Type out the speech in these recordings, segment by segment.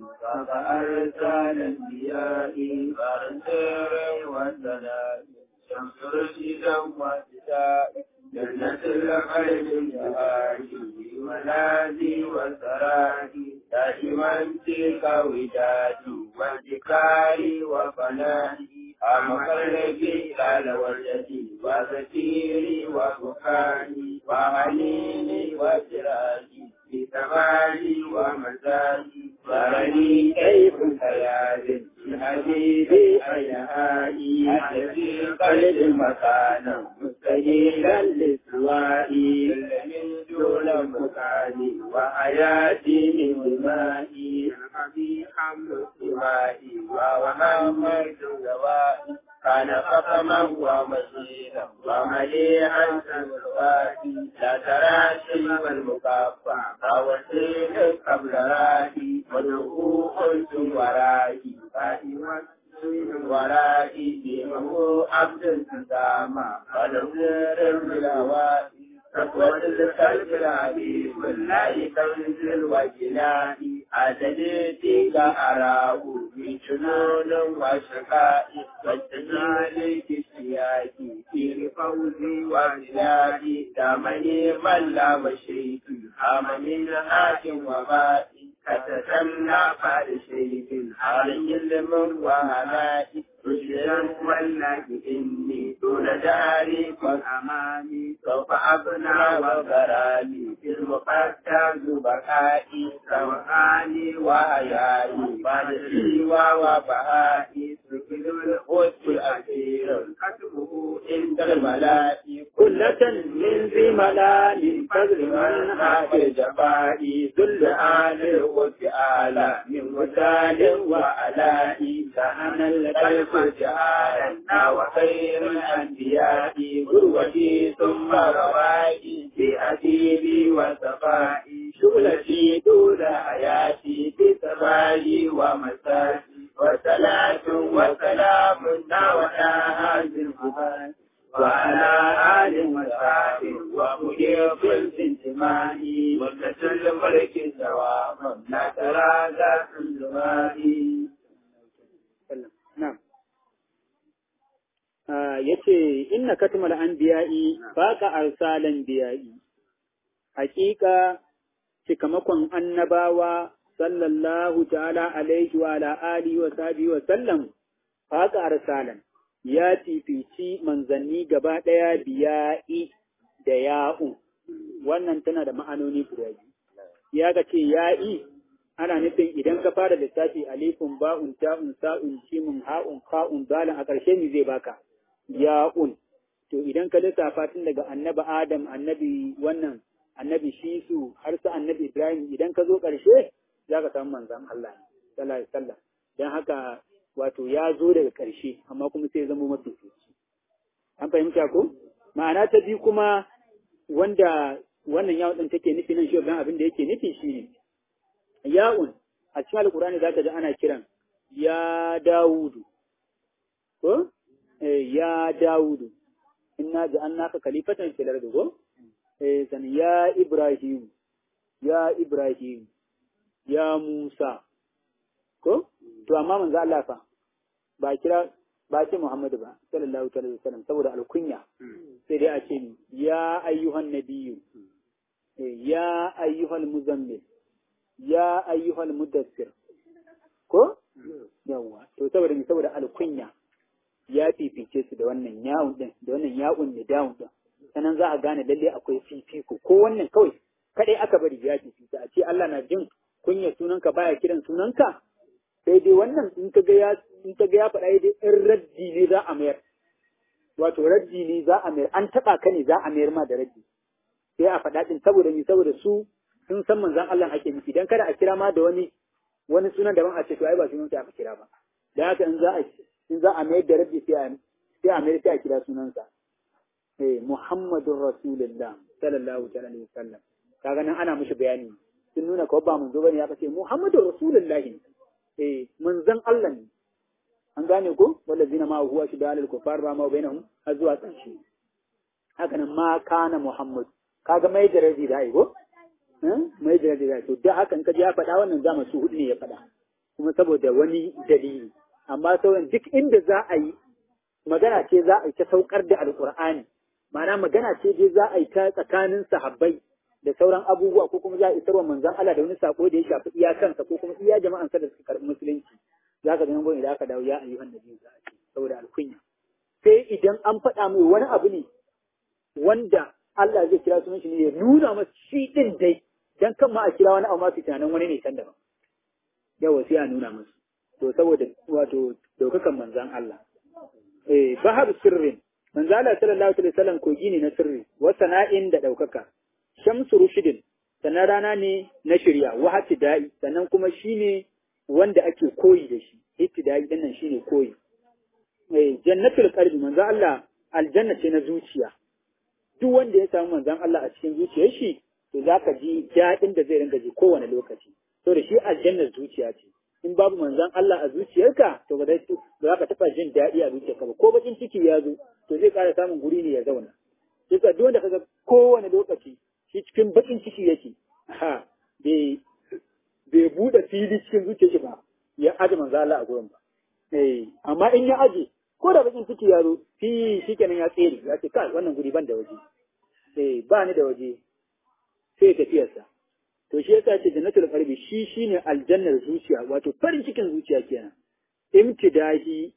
فأرسل الأنبياء فارسل والسلام شمس رشدا واتساء جنة الخير الجهادي ونادي وسرادي دائما تلك ودادي وانتكاري وفنادي أما قلبي قال وجدي وزفيري وبكائي وحنيني وسراجي بكمالي ومزاجي ظهرني كيف خيال حبيبي أيهائي الذي قلب مكانا مستهيلا لسوائي من دون مكاني وحياتي من دمائي الحبيب حمل سوائي ومحمد دوائي كان قسما ومشينا ومليئا سنواتي لا ترى شيء المكافى فوسيل قبل رائي ودعوء ورائي فائما ورائي بمه عبد سامى ونصير البلاواتي تقوى القلب العبيد والله كنز الوجلاء عدلتي أراه من جنون وشقاء والتجال كسياك في فوزي وزلائي دامني من لا مشيت أم من حاكم وبائي كتتمنى فارشيك علي المن وهنائي رشدا والله إني دون داري والأمامي سوف أبنى وغرامي في المقدس بكائي سوحاني وحيائي بعد سوى وبهائي سكن القدس الأخير كتبه عند الملائي كلة من ذي ملال فضل من حافظ جفائي ذل آل وفعال من وسال وعلائي كان القلب جعلنا وخير الأنبياء قروتي ثم روائي بأديبي وصفائي شغلتي دون حياتي بسمائي ومسائي وصلاة وسلام وتاها بالهدى وعلى آل وصحبه ومجيب الانتماء وكسل الملك سواء لا ترى ذات الزمان Na'am. Ya ce, Inna katmal anbiya'i baka arsalan biya'i, hakika cikamakon annabawa sallallahu ta'ala alaihi wa ala alihi wa sahbihi wa sallam baka arsalan ya fifici manzanni gaba ɗaya biya'i da ya'u. Wannan tana da ma'anoni guda biyu. Ya ga ce ya'i ana nufin idan ka fara lissafi alifun ba'un ta'un sa'un jimun ha'un ka'un zalan a ƙarshe ne zai baka ya'un to idan ka lissafa tun daga annabi adam annabi wannan annabi shisu har su annabi ibrahim idan ka zo ƙarshe za ka samu manzan Allah sallallahu alaihi wasallam dan haka wato ya zo daga ƙarshe amma kuma sai zama mafi an fahimta ko ma'ana ta biyu kuma wanda wannan yawon ɗin take nufi nan shi abin da yake nufi shine ya'un a cikin alkurani za ka ji ana kiran ya dawudu ko eh ya dawudu inna ja'alnaka khalifatan fil ardi ko eh san ya ibrahim ya ibrahim ya musa ko to amma manzo Allah fa ba kira ba ce Muhammadu ba sallallahu alaihi wasallam saboda alkunya sai dai a ce ya ayyuhan nabiyyu ya ayyuhal muzammil ya ayyuhal mudassir ko yawa to saboda ni saboda alkunya ya fifice su da wannan yawun din da wannan yawun ne dawun din sanan za a gane lalle akwai fifiko ko wannan kawai kadai aka bari ya fifice a ce Allah na jin kunya sunanka baya kiran sunanka sai dai wannan in ka ga ya in ka ga ya faɗa dai in raddi ne za a mayar wato raddi ne za a mayar an taɓa ka ne za a mayar ma da raddi sai a faɗa din saboda ni saboda su sun san manzon Allah ake nufi dan kada a kira ma da wani wani sunan daban a ce to ai ba sunan aka kira ba dan haka in za a in za a mayar da raddi sai a sai a mayar sai a kira sunansa eh Muhammadur Rasulullah sallallahu alaihi wasallam kaga nan ana mishi bayani sun nuna kawai ba manzo bane aka ce Muhammadur Rasulullah eh manzon Allah ne an gane ko wallazina ma huwa shidalul kufar ba ma bainahum har zuwa ƙarshe haka nan ma kana Muhammad kaga mai da raddi da ai ko mai da da to da haka in ka ji ya faɗa wannan zama su hudu ne ya faɗa kuma saboda wani dalili amma sauran duk inda za a yi magana ce za a yi ta saukar da alkur'ani ma'ana magana ce dai za a yi ta tsakanin sahabbai da sauran abubuwa ko kuma za a isarwa manzon Allah da wani sako da ya shafi iyakansa ko kuma iya jama'ansa da suka karɓi musulunci za ka ganin idan aka dawo ya ayyuhan nabi za a ce saboda alkunya sai idan an faɗa mai wani abu ne wanda Allah zai kira sunan shi ne ya nuna masa shi din dai dan kan ma a kira wani abu ma su tunanin wani ne can daban yawa sai a nuna masa to saboda wato daukakan manzon Allah eh bahar sirrin manzo Allah sallallahu alaihi wasallam kogi ne na sirri wa sana'in da daukaka shamsu rushidin sannan rana ne na shirya wa da'i sannan kuma shine wanda ake koyi da shi hittida'i din nan shine koyi eh jannatul qalbi manzo Allah aljanna ce na zuciya duk wanda ya samu manzon Allah a cikin zuciyar shi to zaka ji daɗin da zai ringa ji kowane lokaci to da shi aljannar zuciya ce in babu manzon Allah a zuciyarka to ba za ka taɓa jin daɗi a zuciyarka ba ko bakin ciki ya zo to zai ƙara samun guri ne ya zauna yasa duk wanda kaga kowane lokaci shi cikin bakin ciki yake ha bai bai buɗe fili cikin zuciyarsa ba ya aje manzo Allah a gurin ba eh amma in ya aje ko da bakin ciki ya zo fi shikenan ya tsere ya ce kai wannan guri ban da waje eh ba ni da waje sai tafiyarsa to shi yasa ce jannatul qalbi shi shine aljannar zuciya wato farin cikin zuciya kenan imtidahi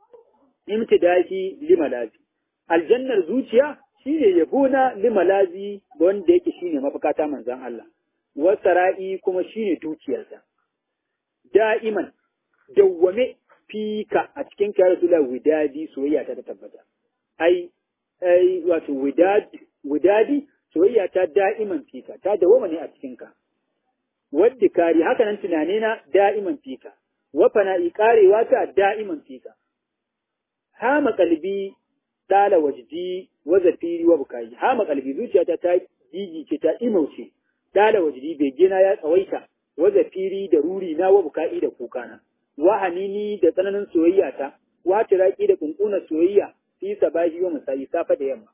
imtidahi limalazi aljannar zuciya shine yabo na limalazi wanda yake shine mafakata manzon Allah wasara'i kuma shine dukiyarsa da'iman dawwame fika a cikin kiyar Rasulullah widadi soyayya ta tabbata ai ai wato widad widadi soyayya ta da'iman fika ta dawoma ne a cikinka wadda kari haka nan tunane na da'iman fika wa fana'i karewa ta da'iman fika hama kalbi dala wajdi wa zafiri wa bukai hama kalbi zuciyata ta gigice ta imauce dala wajdi begena ya tsawaita wa zafiri da ruri na wa bukai da kukana wa hanini da tsananin soyayya ta wa tiraki da kunkunan soyayya fi sabahi wa musayi safa da yamma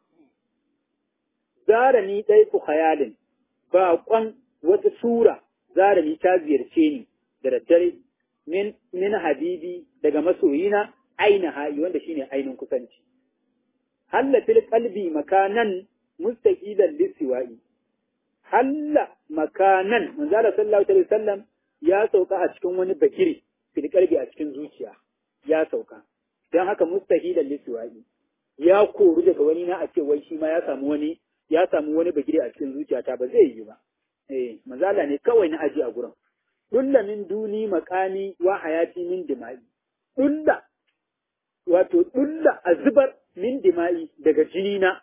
zara ni ɗai ku khayalin baƙon wata sura zara ni ta ziyarce ni da daddare min min habibi daga masoyina aina hayi wanda shine ainin kusanci halla fil qalbi makanan mustaqilan lisiwa'i halla makanan manzo Allah sallallahu alaihi wasallam ya sauka a cikin wani bakiri fil qalbi a cikin zuciya ya sauka dan haka mustaqilan lisiwa'i ya koru daga wani na a ce wai shi ma ya samu wani ya samu wani bagire a cikin zuciyata ba zai yi ba. Eh, mazala ne kawai na aji a gurin. Dulla min duni makami wa hayati min dima'i. Dulla, wato dulla a zubar min dima'i daga jini na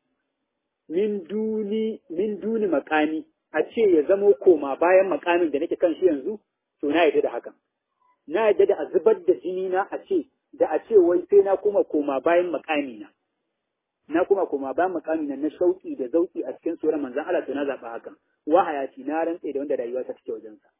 min duni min duni makami a ce ya zamo koma bayan makamin da nake kan shi yanzu to na yadda da hakan. Na yadda da a zubar da jini na a ce da a ce wai sai na koma koma bayan makami na. na kuma kuma ba mukami na shauki da zauki a cikin sura manzon Allah to na zaba hakan wa hayati na rantsa da wanda rayuwa ta take wajen sa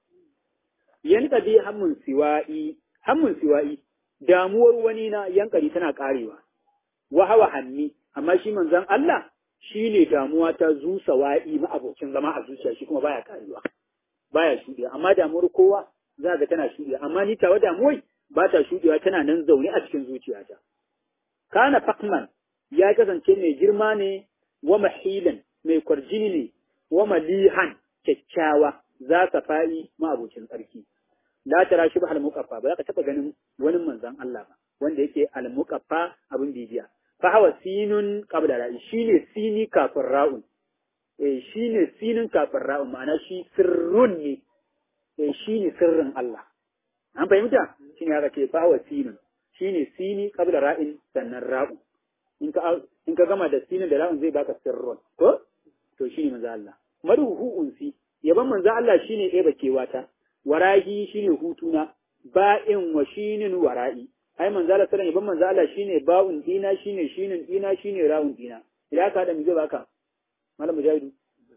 yanka bi hammun siwa'i hammun siwa'i damuwar wani na yankari tana karewa wa hawa hanni amma shi manzon Allah shine damuwa ta zusa wa'i ma abokin zama a zuciya shi kuma baya karewa baya shudiya amma damuwar kowa za ga tana shudiya amma ni tawa damuwai ba ta shudiya tana nan zaune a cikin zuciyata kana fakman ya kasance mai girma ne wa mahilan mai kwarjini ne wa malihan kyakkyawa za ka fa'i ma'abocin tsarki. La tara shi ba al-muqaffa ba za ka taɓa ganin wani manzon Allah ba wanda yake al-muqaffa abin bibiya. Fa hawa sinun qabla ra'i shine sini kafin ra'un. Eh shine sinin kafin ra'un ma'ana shi sirrun ne. Eh shine sirrin Allah. An fahimta? Shine haka ce fa hawa sinun. Shine sini qabla ra'in sannan ra'un. in ka in ka gama da sinin da ra'un zai baka sirrun ko to shine manzo Allah maruhu unsi yaban manzo Allah shine ɗeba kewata warahi shine hutuna ba'in wa shinin wara'i ai manzo Allah sallallahu yaban manzo Allah shine ba'un dina shine shinin dina shine ra'un dina idan ka da mu zai baka malam mujahidu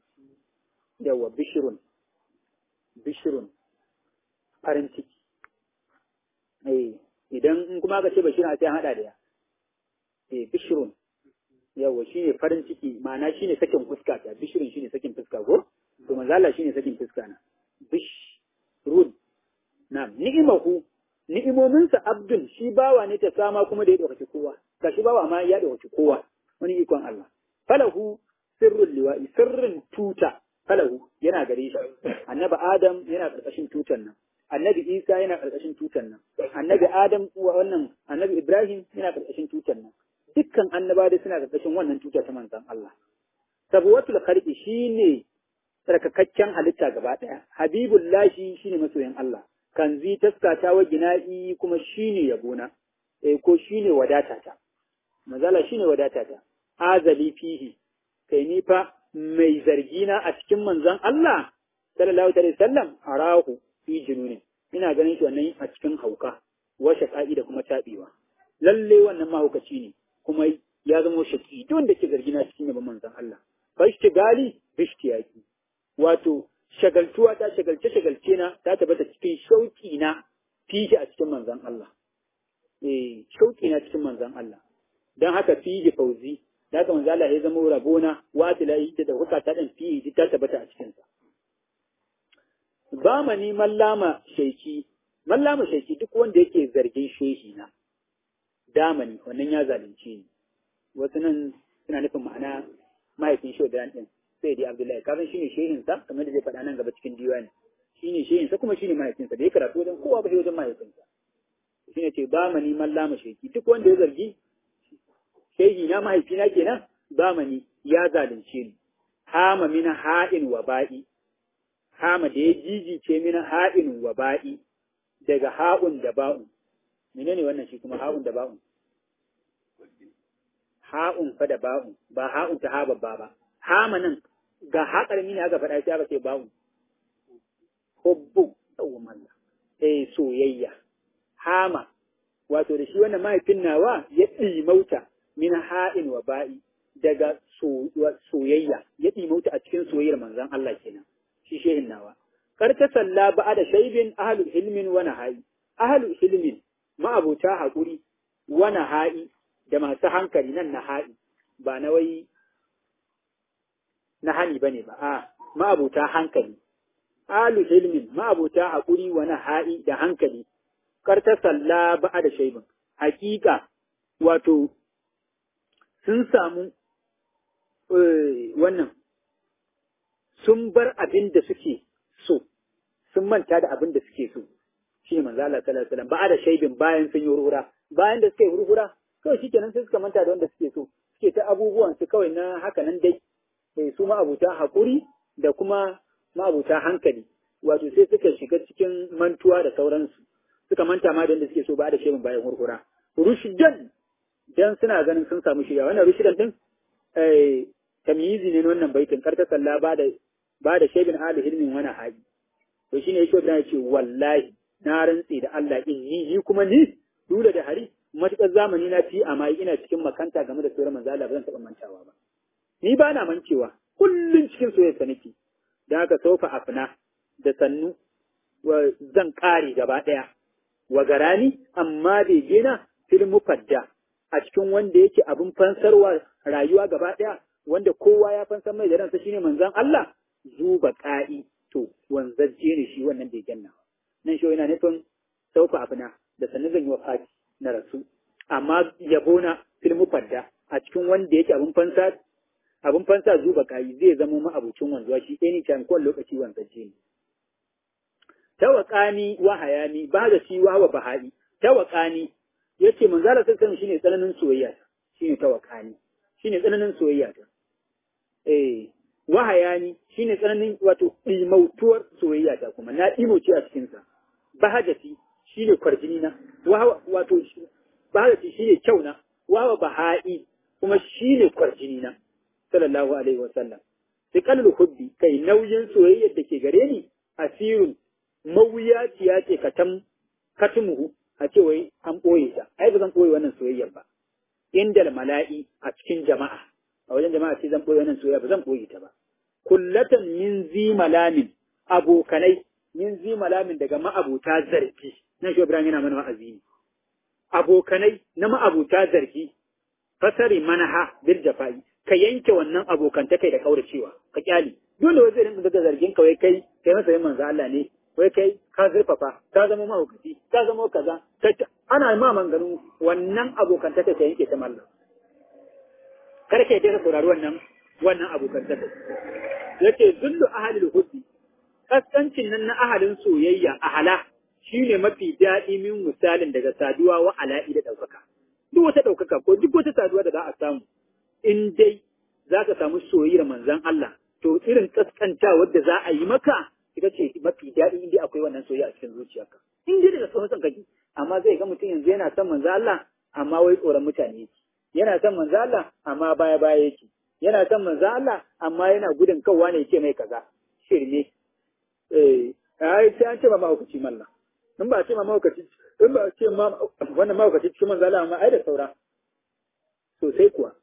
yawa bishrun bishrun farin ciki eh idan in kuma ka ce bashirun sai an hada da ya eh bishirun yawa shine farin ciki ma'ana shine sakin fuska ta bishirun shine sakin fuska ko to manzo Allah shine sakin fuska na bishrun na'am ni'imahu ni'imominsa abdun shi bawa ne ta sama kuma da ya dauki kowa ga shi bawa ma ya dauki kowa wani ikon Allah falahu sirrul liwa'i sirrin tuta falahu yana gare shi annabi adam yana karkashin tutan nan annabi isa yana karkashin tutan nan annabi adam wannan annabi ibrahim yana karkashin tutan nan dukkan annaba da suna karkashin wannan tuta ta manzon Allah sabuwatul kharqi shine tsarkakakken halitta gaba daya habibullahi shine masoyin Allah kanzi taskata wa gina'i kuma shine yabona eh ko shine wadatata mazala shine wadatata azali fihi kai ni fa mai zargina a cikin manzon Allah sallallahu alaihi wasallam arahu fi jununi ina ganin shi wannan a cikin hauka wa shaqa'i da kuma tabewa lalle wannan mahaukaci ne kuma ya zama shaki duk wanda ke zargina cikin yaban manzon Allah fashtigali bishtiyaki wato shagaltuwa ta shagalce shagalce na ta tabbata cikin shauki na fihi a cikin manzon Allah eh shauki na cikin manzon Allah dan haka fihi fauzi da haka manzon Allah ya zama rabona wa tilai da huka ta dan fihi ta tabbata a cikin sa ba mani mallama shaiki mallama shaiki duk wanda yake zargin shehi na damani wannan ya zalunce ni wasu nan suna nufin ma'ana mahaifin shi da din sai dai Abdullahi kafin shine shehin sa kamar da zai faɗa nan gaba cikin diwani shine shehin sa kuma shine mahaifin sa da ya karatu wajen kowa ba sai wajen mahaifin sa shine ce ba mani mallama sheki duk wanda ya zargi shehi na mahaifina kenan ba mani ya zalunce ni hama min ha'in wa ba'i hama da ya jijice min ha'in wa ba'i daga ha'un da ba'un menene wannan shi kuma ha'un da ba'un ha'un fa da ba'un ba ha'un ta ha babba ba hama nan ga haƙar mini aka faɗa sai aka ce ba'un hubbu tsawon Allah eh soyayya hama wato da shi wannan mahaifin nawa ya ɗimauta min ha'in wa ba'i daga soyayya ya ɗimauta a cikin soyayyar manzon Allah kenan shi shehin nawa kar ta salla ba'a da shaibin ahlul ilmin wa nahai ahlul ilmin ma'abuta haƙuri wa nahai da masu hankali nan nahai ba na wai na hani bane ba a ma'abuta hankali ahlul ilmin ma'abuta haƙuri wa nahai da hankali kar ta salla ba'a da shaibin hakika wato sun samu wannan sun bar abin da suke so sun manta da abin da suke so shi ne manzo Allah sallallahu alaihi wasallam ba da shaibin bayan sun yi hurhura bayan da suka yi hurhura kawai shikenan sai suka manta da wanda suke so suke ta abubuwan su kawai na haka nan dai sai su ma'abuta hakuri da kuma ma'abuta hankali wato sai suka shiga cikin mantuwa da sauransu suka manta ma da wanda suke so ba da shaibin bayan hurhura rushdan dan suna ganin sun samu shirya wannan rushdan din eh tamyizi ne wannan baitin karta sallah ba da ba da shaibin ahli hilmin wani haji to shine yake da ce wallahi na rantse da Allah in yi ni kuma ni dole da hari matukar zamani na fi amma ina cikin makanta game da sauran manzo Allah ba zan taɓa mantawa ba ni ba na mancewa kullun cikin soyayya nake dan haka sofa afna da sannu wa zan kare gaba daya wa garani amma bai gina fil mufadda a cikin wanda yake abin fansarwa rayuwa gaba daya wanda kowa ya fansar mai da ransa shine manzon Allah zuba ka'i to wanzajje ne shi wannan bai ganna nan shi yana nufin sauka abuna da sannu zan yi wa fati na rasu amma yabona fil mufadda a cikin wanda yake abin fansa abin fansa zuba ka'i zai zama ma'abucin wanzuwa shi anytime kowane lokaci wanzajje ne tawakani wa hayani ba da shi wa bahai tawakani yace manzala sallallahu shine tsananin soyayya shine tawakani shine tsananin soyayya ta eh wahayani shine tsananin wato imautuwar soyayya ta kuma na imauce a cikin sa bahajati shine kwarjini na wato bahajati shine kyau na wawa bahai kuma shine kwarjini na sallallahu alaihi wasallam sikalul hubbi kai nauyin soyayyar da ke gare ni asirun mawuyaciya ce katam katumuhu a ce wai an ɓoye ta ai ba zan ɓoye wannan soyayyar ba indal mala'i a cikin jama'a a wajen jama'a ce zan ɓoye wannan soyayya ba zan ɓoye ta ba kullatan min zi malamin abokanai min zi malamin daga ma'abuta zargi nan shi Ibrahim yana mana wa'azi ne abokanai na ma'abuta zargi fasari manaha bil jafa'i ka yanke wannan abokantakai da kauracewa ka kyale dole wai zai rinka daga zargin kawai kai kai masa yin manzo Allah ne wai kai ka zurfafa ka zama mahaukaci ka zama kaza ana ma manganu wannan abokantaka ta yanke ta mallam kar ka yi saurari wannan wannan abokantaka yace zullu ahalil hubbi kaskancin nan na ahalin soyayya ahala shine mafi daɗi min misalin daga saduwa wa ala'i da ɗaukaka duk wata ɗaukaka ko duk wata saduwa da za a samu in dai za ka samu soyayyar manzon Allah to irin kaskantawar da za a yi maka ita ce mafi daɗi in dai akwai wannan soyayya a cikin zuciyarka in dai daga son son kake amma zai ga mutum yanzu yana son manzon Allah amma wai tsoron mutane yake yana son manzon Allah amma baya baya yake yana son manzon Allah amma yana gudun kawwa ne yake mai kaza shirme eh ai sai an ce ma mahaukaci mallam in ba a ce ma mahaukaci in ba a ce ma wannan mahaukaci cikin manzon Allah amma ai da saura sosai kuwa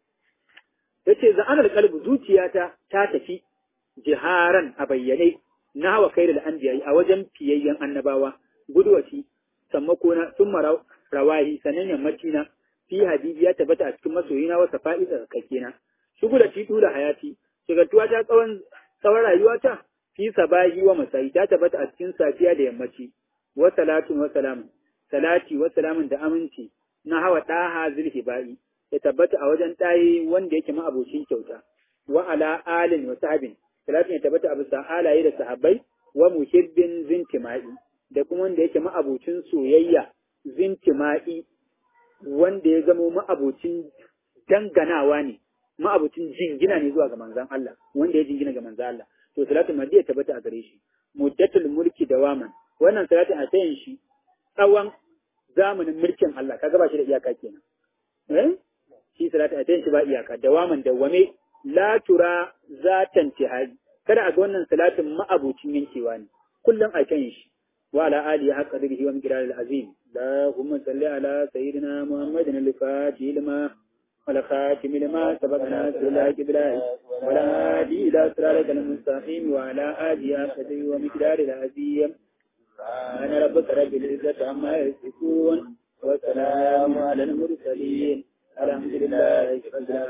yace za'anar kalbu zuciyata ta tafi jiharan a bayyane na hawa kai da anbiya a wajen fiyayyen annabawa gudwaci sammako na sun rawahi sanan yammaci na fi habibi ya tabbata a cikin masoyina wasa fa'ida kake na shugu da titu da hayati shigartuwa ta tsawon tsawon rayuwa ta fi sabahi wa masai ta tabbata a cikin safiya da yammaci wa salatun wa salamun salati wa salamun da aminci na hawa ɗaha zulhibai ya tabbata a wajen ɗaye wanda yake ma'abocin kyauta wa ala alin wa sahabin salatin ya tabbata a bisa alaye da sahabbai wa muhibbin zintima'i da kuma wanda yake ma'abocin soyayya zintima'i wanda ya zamo ma'abocin danganawa ne ma'abocin jingina ne zuwa ga manzan Allah wanda ya jingina ga manzan Allah to salatin madi ya tabbata a gare shi muddatul mulki dawaman wannan salatin a tayin shi tsawon zamanin mulkin Allah kaga ba shi da iyaka kenan eh shi salatu a tayin shi ba iyaka dawaman dawame la tura zatan tihai kada a ga wannan salatin ma'abucin yankewa ne kullum a kan shi wa ala ali haqqa qadrihi wa miqdar al-azim اللهم صل على سيدنا محمد الفاتح لما والخاتم لما سبقنا سلاك بالله ولا هادي الى صراطك المستقيم وعلى اله قدره ومقدار العظيم سبحان ربك رب العزه عما يصفون وسلام على المرسلين الحمد لله رب العالمين